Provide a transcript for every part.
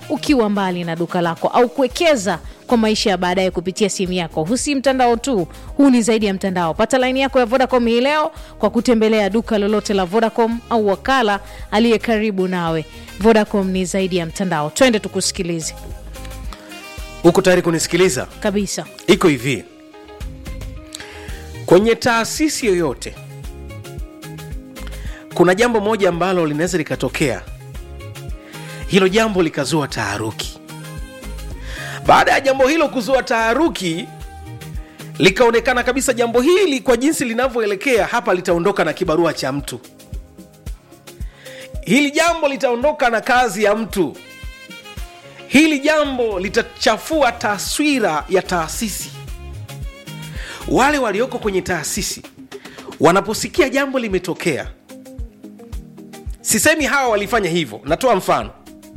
ukiwa mbali na duka lako au kuwekeza kwa maisha ya baadaye kupitia simu yako. Huu si mtandao tu, huu ni zaidi ya mtandao. Pata laini yako ya Vodacom hii leo kwa kutembelea duka lolote la Vodacom au wakala aliye karibu nawe. Vodacom ni zaidi ya mtandao. Twende tukusikilize uko tayari kunisikiliza kabisa. iko hivi kwenye taasisi yoyote kuna jambo moja ambalo linaweza likatokea hilo jambo likazua taharuki baada ya jambo hilo kuzua taharuki likaonekana kabisa jambo hili kwa jinsi linavyoelekea hapa litaondoka na kibarua cha mtu hili jambo litaondoka na kazi ya mtu hili jambo litachafua taswira ya taasisi wale walioko kwenye taasisi wanaposikia jambo limetokea sisemi hawa walifanya hivyo natoa mfano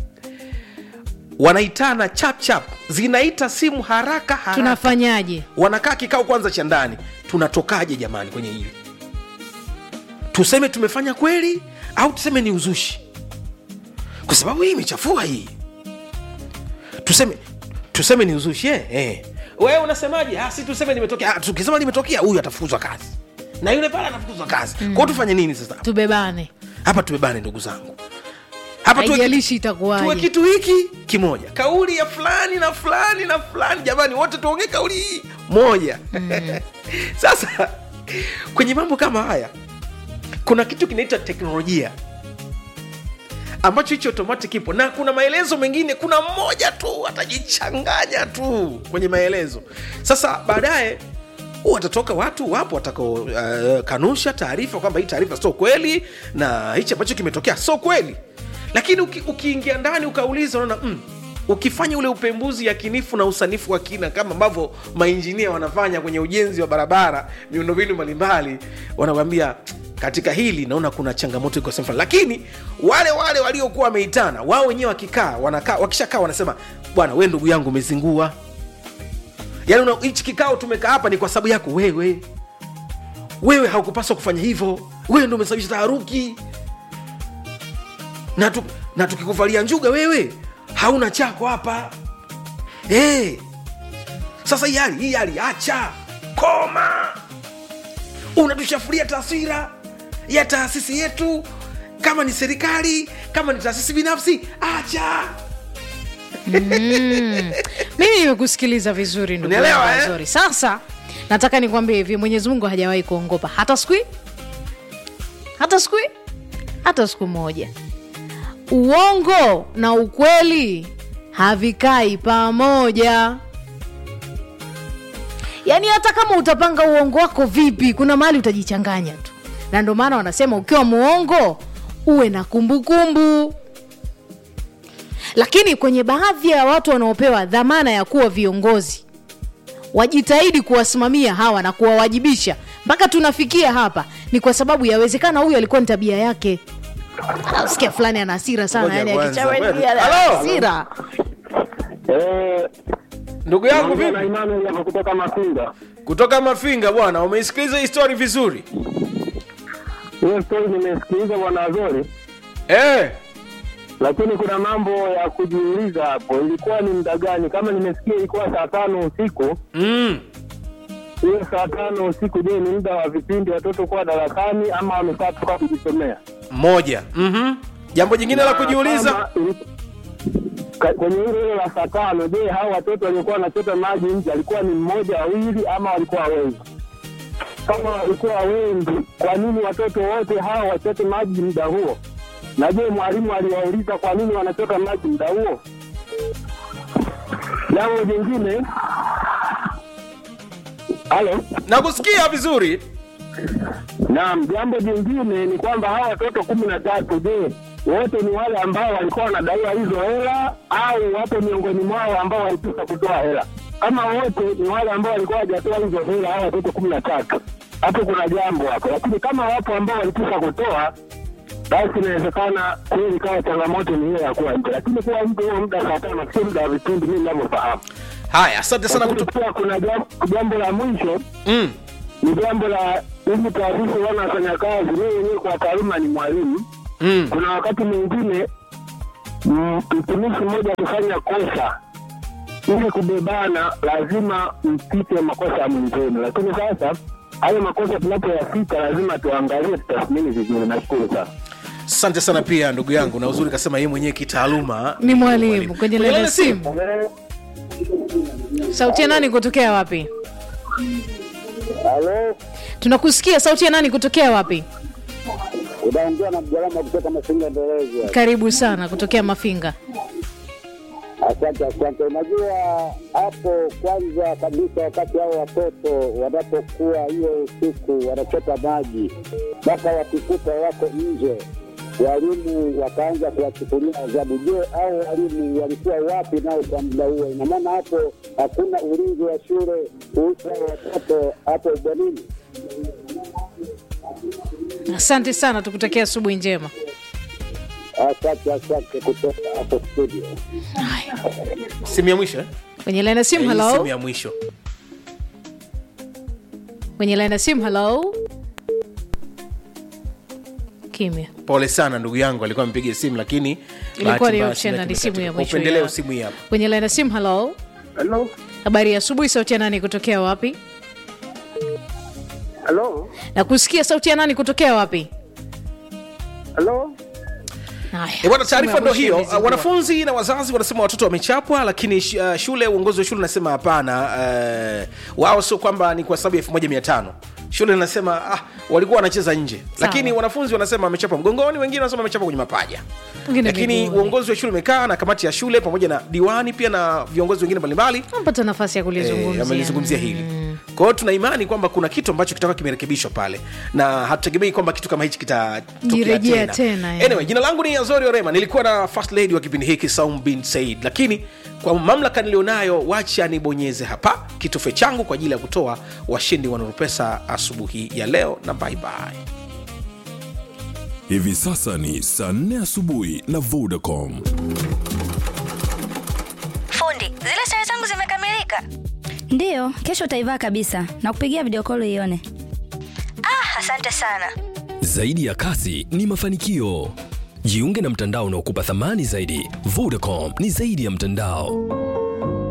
wanaitana chap chap zinaita simu haraka haraka Tunafanyaje? wanakaa kikao kwanza cha ndani tunatokaje jamani kwenye hili tuseme tumefanya kweli au tuseme ni uzushi kwa sababu hii imechafua hii tuseme tuseme ni uzushi eh, eh. wewe unasemaje Ah, si tuseme limetokea Ah, tukisema limetokea huyu atafukuzwa kazi na yule pale atafukuzwa kazi mm. kwao tufanye nini sasa Tubebane, hapa tubebane ndugu zangu hapa tuwe, haijalishi tuwe itakuwaje. kitu hiki kimoja kauli ya fulani na fulani na fulani jamani wote tuongee kauli hii moja mm. sasa kwenye mambo kama haya kuna kitu kinaitwa teknolojia ambacho hicho automatic ipo na kuna maelezo mengine kuna mmoja tu atajichanganya tu kwenye maelezo sasa baadaye watatoka watu wapo watakao uh, kanusha taarifa kwamba hii taarifa sio kweli na hichi ambacho kimetokea sio kweli lakini uki, ukiingia ndani ukauliza unaona mm, ukifanya ule upembuzi yakinifu na usanifu wa kina kama ambavyo mainjinia wanafanya kwenye ujenzi wa barabara miundombinu mbalimbali wanakwambia katika hili naona kuna changamoto iko sehemu fulani lakini wale wale waliokuwa wameitana wao wenyewe wakikaa wanakaa wakishakaa wanasema bwana we ndugu yangu umezingua yaani una- hichi kikao tumekaa hapa ni kwa sababu yako wewe wewe haukupaswa kufanya hivyo wewe ndo umesababisha taharuki na, tu, na tukikuvalia njuga wewe hauna chako hapa hey. sasa hii hali hii hali acha koma unatushafuria taswira ya taasisi yetu kama ni serikali kama ni taasisi binafsi acha Mimi nimekusikiliza vizuri ndugu Unielewa, yangu eh? Azori. Sasa nataka nikwambie hivi, Mwenyezi Mungu hajawahi kuongopa hata siku hii, hata siku hii, hata siku moja. Uongo na ukweli havikai pamoja. Yaani hata kama utapanga uongo wako vipi, kuna mahali utajichanganya tu, na ndio maana wanasema ukiwa muongo uwe na kumbukumbu kumbu lakini kwenye baadhi ya watu wanaopewa dhamana ya kuwa viongozi wajitahidi kuwasimamia hawa na kuwawajibisha mpaka tunafikia hapa ni kwa sababu yawezekana huyu alikuwa ni tabia yake sikia fulani ana hasira sana Ngoja yani kwanza, akichawa ngoja. ana Halo? hasira Eh, ndugu yangu naongea na vipi Emmanuel hapa kutoka Mafinga. kutoka mafinga bwana umeisikiliza hii story vizuri Hiyo story nimesikiliza bwana Azori, eh. lakini kuna mambo ya kujiuliza hapo. Ilikuwa ni muda gani? Kama nimesikia ilikuwa saa tano usiku. mm. Hiyo saa tano usiku, je, ni muda wa vipindi watoto kuwa darasani ama wamekaa toka kujisomea? moja mm-hmm. jambo jingine la Na kujiuliza kama ili- ka- kwenye hilo hilo la saa tano, je, hao watoto waliokuwa wanachota maji nje alikuwa ni mmoja wawili ama walikuwa wengi? Kama walikuwa wengi, kwa nini watoto wote hao wachote maji muda huo? Na je, mwalimu aliwauliza kwa nini wanachota maji muda huo? Jambo jingine, halo nakusikia vizuri Naam, jambo jingine ni kwamba hawa watoto kumi na tatu, je, wote ni wale ambao walikuwa wanadaiwa hizo hela au wapo miongoni mwao ambao walipisa kutoa hela? Kama wote ni wale ambao walikuwa hawajatoa hizo hela, hawa watoto kumi na tatu, hapo kuna jambo hapo. Lakini kama wapo ambao walipisa kutoa, basi inawezekana kweli kawa changamoto ni hiyo ya kuwa nje, lakini kuwa nje huo muda saa tano sio muda wa vipindi, mimi ninavyofahamu. haya asante sana Lakini kutu... pia kuna jambo, jambo la mwisho mm. ni jambo la hizi taasisi wana wafanya kazi. Mimi mwenyewe kwa taaluma ni mwalimu. Mm. Kuna wakati mwingine mm, mtumishi mmoja akifanya kosa ili kubebana, lazima mpite makosa ya mwenzenu, lakini sasa hayo makosa tunapoyafika lazima tuangalie, tutathmini vizuri. Nashukuru sana. asante sana pia ndugu yangu na uzuri kasema yeye mwenyewe kitaaluma ni mwalimu kwenye laini ya laini simu sauti ya nani kutokea wapi Halo, tunakusikia sauti ya nani kutokea wapi unaongea na mjalama kutoka Masinga Nderezi. karibu sana kutokea mafinga Asante, asante. Unajua hapo, kwanza kabisa, wakati hao watoto wanapokuwa hiyo usiku wanachota maji, mpaka wakikuta wako nje, walimu wakaanza kuwachukulia adhabu. Je, au walimu walikuwa wapi nao kwa muda huo? Ina maana hapo hakuna ulinzi wa shule kuhusu hao watoto hapo bwanini. asante sana tukutakia asubuhi njema Asante, asante kutoka hapo studio. simu ya mwisho eh? kwenye laini ya simu Eh, hii simu halo ya mwisho kwenye laini ya simu halo kimya pole sana ndugu yangu alikuwa amepiga simu lakini ilikuwa bahati ni mbaya option na simu ni simu ya imekatika. mwisho upendeleo ya- simu hii hapa kwenye laini ya simu halo Halo, habari ya asubuhi sauti ya nani kutokea wapi halo, na kusikia sauti ya nani kutokea wapi halo. Haya, E bwana, simu taarifa ya ndo mwisho hiyo. imezingua. Uh, wanafunzi na wazazi wanasema watoto wamechapwa, lakini sh- uh, shule, uongozi wa shule unasema hapana. Uh, wao sio kwamba ni kwa sababu ya elfu moja mia tano shule inasema ah, walikuwa wanacheza nje, lakini wanafunzi wanasema wamechapwa mgongoni, wengine wanasema wamechapwa kwenye mapaja. Wengine Lakini miguuni. uongozi wa shule umekaa na kamati ya shule pamoja na diwani pia na viongozi wengine mbalimbali Ampata nafasi ya Eh, kulizungumzia amelizungumzia hili kwa hiyo tuna imani kwamba kuna kitu ambacho kitakuwa kimerekebishwa pale na hatutegemei kwamba kitu kama hichi kitatokea Jirejea tena, tena, eh. anyway, jina langu ni azori orema nilikuwa na first lady wa kipindi hiki saum bin said lakini kwa mamlaka nilionayo wacha nibonyeze hapa kitufe changu kwa ajili ya kutoa washindi wa Nuru pesa asubuhi ya leo na bye bye Hivi sasa ni saa 4 asubuhi na Vodacom. Fundi, zile sare zangu zimekamilika. Ndiyo, kesho utaivaa kabisa na kupigia video call ione. Ah, asante sana. Zaidi ya kasi ni mafanikio. Jiunge na mtandao unaokupa thamani zaidi. Vodacom ni zaidi ya mtandao.